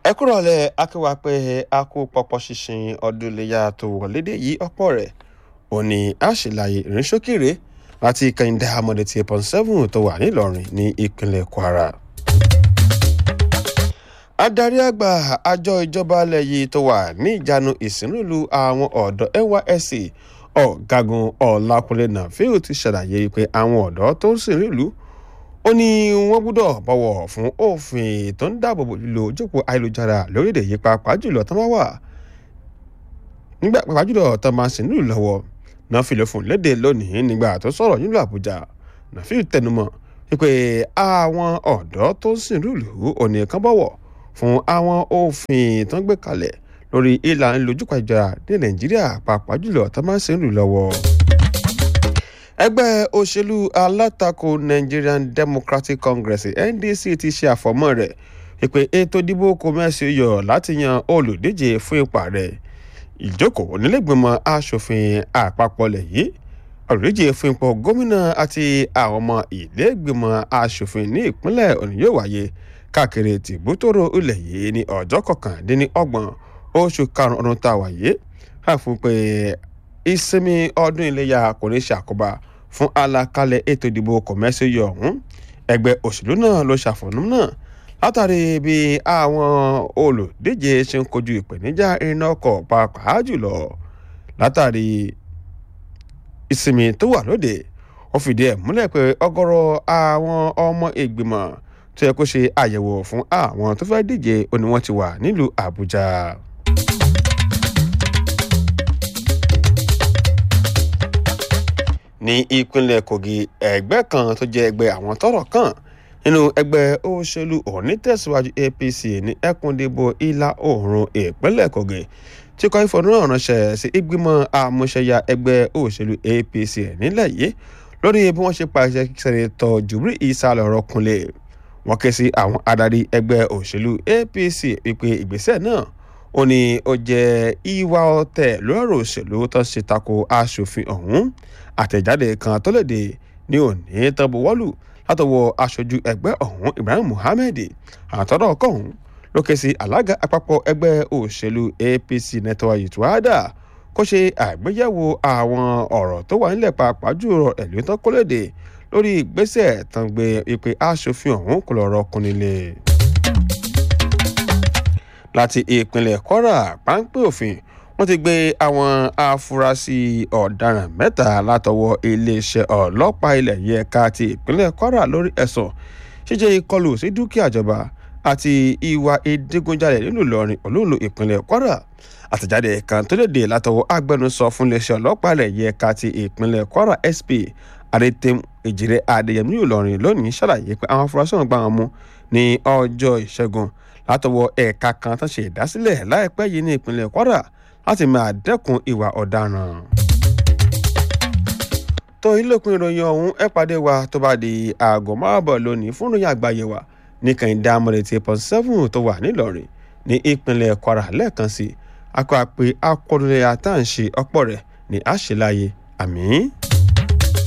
ẹ kúrò lẹ akéwà pé a kó pọpọ ṣinṣin ọdún iléyà tó wọlédè yìí ọ̀pọ̀ rẹ̀ òní àṣìláyé ìrìnsókèrè láti kẹ́hìndé amọ̀dé tí pọ́n seven tó wà nílọrin ní ìpínlẹ̀ kwara. adarí àgbà àjọ ìjọba alẹ́ yìí tó wà ní ìjánu ìsìnrúlu àwọn ọ̀dọ́ nysc ọ̀gágun ọ̀làkùnlé nàfíù ti ṣàlàyé pé àwọn ọ̀dọ́ tó ń sìn nílùú ó ní wọ́n gbọ́dọ̀ bọ̀wọ̀ fún òfin tó ń dáàbò bò lílo ojókòó ayélujára lórílẹ̀ yìí pàápàá jùlọ tó máa wà nígbà pàápàá jùlọ tó máa sìn nílùú lọ́wọ́ náà fi lè fún léde lónìí nígbà tó sọ̀rọ̀ nílùú àbújá nàfíù tẹnumọ́ wípé àwọn ọ̀dọ́ tó ń sìn nílùú òní kan bọ̀wọ̀ fún àwọn òfin tó ń gbé kalẹ̀ lórí ìlànà lójúkọ̀ ayélujára ní nàìjíríà pàápàá jùlọ tó máa sìn nílùú lọ́wọ́ ẹgbẹ́ òṣèlú alátakò nigerian democratic congress ndc ti ṣe àfọ̀mọ́ rẹ̀ ìpè ètò ìdìbò kọ́mẹ́sì yọ láti yan olùdíje fún ipa rẹ̀ ìjókòó nílẹ̀gbìmọ̀ asòfin àpapọ̀ lẹ̀ yìí olùdíje fún ipò gómìnà àti àwọn ọmọ ìlẹ́gbìmọ̀ asòfin ní ìpínlẹ̀ ọ̀nà yóò wáyé káàkiri tìbútòrò ilẹ̀ yìí ní ọjọ́ kọkàndínlọ́gbọ̀n oṣù karùn-ún ọdún tá a wáyé káàfin pé ìsinmi ọdún iléyà kò ní ṣàkóbá fún àlàkalẹ̀ ètò ìdìbò kọ̀mẹ́sìyọ̀ ọ̀hún ẹgbẹ́ òṣèlú náà ló ṣàfọ̀nù náà látàrí bí àwọn olùdíje ṣe ń kojú ìpèníjà iná ọkọ̀ pàápàá jùlọ látàrí ìsinmi tó wà lóde ó fìdí ẹ̀ múlẹ̀ pé ọgọ́rọ̀ àwọn ọmọ ìgbìmọ̀ tó yẹ kó ṣe àyẹ̀wò fún àwọn tó fẹ́ díje ó ní wọ́n ti wà nílùú àbújá. ní ìpínlẹ̀ kogi ẹgbẹ́ kan tó jẹ́ ẹgbẹ́ àwọn tọ́rọ̀ kàn nínú ẹgbẹ́ òṣèlú onítẹ̀síwájú apc ní ẹkùndìbò ìlà oòrùn ìpínlẹ̀ kogi tí kọ́ ìfọ̀nrán ránṣẹ́ sí ìgbìmọ̀ àmúṣẹyà ẹgbẹ́ òṣèlú apc nílẹ̀ yìí lórí bí wọ́n ṣe pàṣẹ sẹ́nitọ́ jùbírí ìsàlẹ̀ ọ̀rọ̀ kunlẹ̀ wọ́n ké sí àwọn adarí ẹgbẹ́ òṣèlú apc wípé ìgbésẹ̀ náà ó ní ó jẹ́ ìwà ọ̀tẹ̀ lórí òṣèlú tó ṣe tako aṣòfin ọ̀hún àtẹ̀jáde kan tó léde ní òní tọ́buwọ́lù látọwọ́ aṣojú ẹgbẹ́ ọ̀hún ibrahim muhammed àtọ́rọ̀ ọkọ̀hún ló ké sí alága àpapọ̀ ẹgbẹ́ òṣèlú apc nẹ́tọ́ ìtúwádà kó ṣe àgbéyẹ̀wò àwọn ọ̀rọ̀ tó wà nílẹ̀ pàápàá jùlọ ẹ̀lú tó kó léde lórí ìgbésẹ̀ tán gbé ìpè aṣòfin ọ̀hún kò lọ́rọ̀ kún nílé láti ìpínlẹ̀ kwara páńpẹ́ òfin wọ́n ti gbé àwọn afurasí ọ̀daràn mẹ́ta látọwọ́ iléeṣẹ́ ọlọ́pàá ilẹ̀ yìí ẹ̀ka ti ìpínlẹ̀ kwara lórí ẹ̀sùn ṣíṣe ìkọlù sí dúkìá ìjọba àti ìwà ìdígunjalè nínú ìlọrin olóòlù ìpínlẹ̀ kwara àtẹ̀jáde kan tó léde látọwọ́ agbẹnusọ fún iléeṣẹ́ ọlọ́pàá ilẹ̀ yìí ẹ̀ka ti ìpínlẹ̀ kwara sp adétẹ́m èjìrẹ́ adéyẹmí ìlọrin lónìí ṣàlàyé pé àwọn afurasí ọ̀hún gbà wọn mú ní ọjọ́ ìṣẹ́gun látọwọ́ ẹ̀ka kan tó ṣe ìdásílẹ̀ láìpẹ́ yìí ní ìpínlẹ̀ kwara láti máa dẹ́kun ìwà ọ̀daràn. tó ilé-ìpín ìròyìn ọ̀hún ẹ pàdé wa tó bá di aago márùbọ̀ lónìí fún ìròyìn àgbáyé wa ní kàìndé amọ̀lẹ̀ tí pọ̀ seven tó wà nílọrin ní ìpínlẹ̀ kwara lẹ́ẹ̀kan sí akọ àpè akọrinlẹ̀ àtàǹṣe ọ̀pọ̀ rẹ̀ ní àṣìláyé àmì.